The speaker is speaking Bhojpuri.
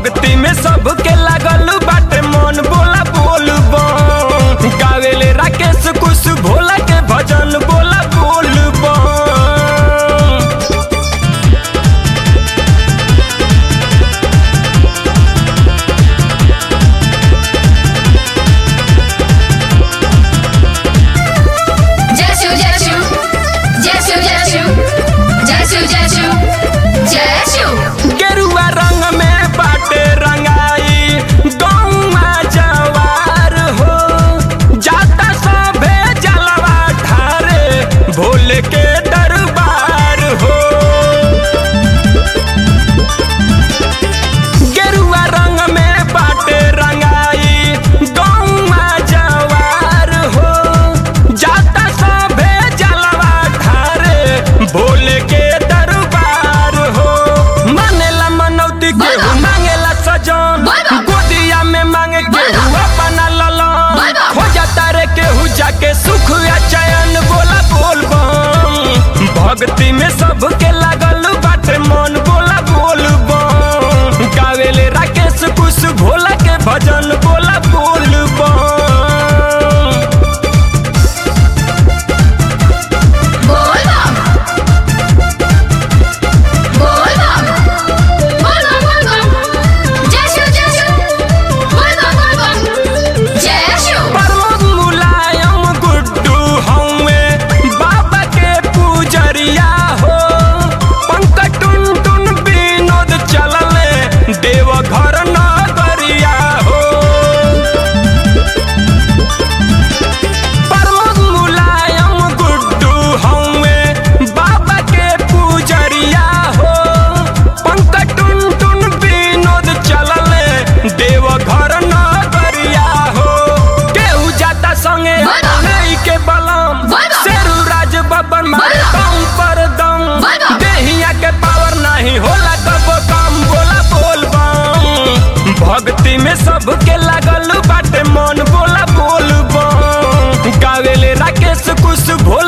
भक्ति में सबके लागल बाटे मन बोला बोल बम गावेले राकेश कुछ भोला के भजन बोला बोल बम जय शिव जय शिव जय शिव जय शिव जय शिव जय शिव जय शिव गेरुआ रंग में बाटे रंगाई गौवा जवार हो जाता सभे जलवा ठारे भोले के दरबार हो गेरुआ रंग में बाटे रंगाई गौवा जवार हो जाता सभे जलवा ठारे भोले के दरबार हो मानेला मनौती केहू बाबा। मांगेला सजन बाबा। गोदिया में मांगे केहू बाबा। अपना ललन बाबा। हो जाता रे केहू जाके सुख या चैन बोला बोल बम भक्ति में सबके लागल बाटे मन बोला बोल बम गावेले राकेश कुछ भोला के भजन बोला बोल बम बोल बम बोल बम बोल बम बोल बम जय शिव जय शिव बोल बम बोल बम जय शिव प्रमोद मुलायम गुड्डू हौवे बाबा के पूजरिया हो पंकज टुन टुन विनोद चलले देव घर नगरिया हो प्रमोद मुलायम गुड्डू हौवे बाबा के पूजरिया हो पंकज टुन टुन विनोद चलले देव घर नगरिया हो केहू जाता संगे बाबा। नहीं के बलम बाबा। शेरू राज बबन मारे बाबा। दम पर दम बाबा। देहिया के पावर नहीं होला कब कम बोला बोल बम भक्ति में सबके लागल बाटे मन बोला बोल बम गावेले राकेश कुछ भोला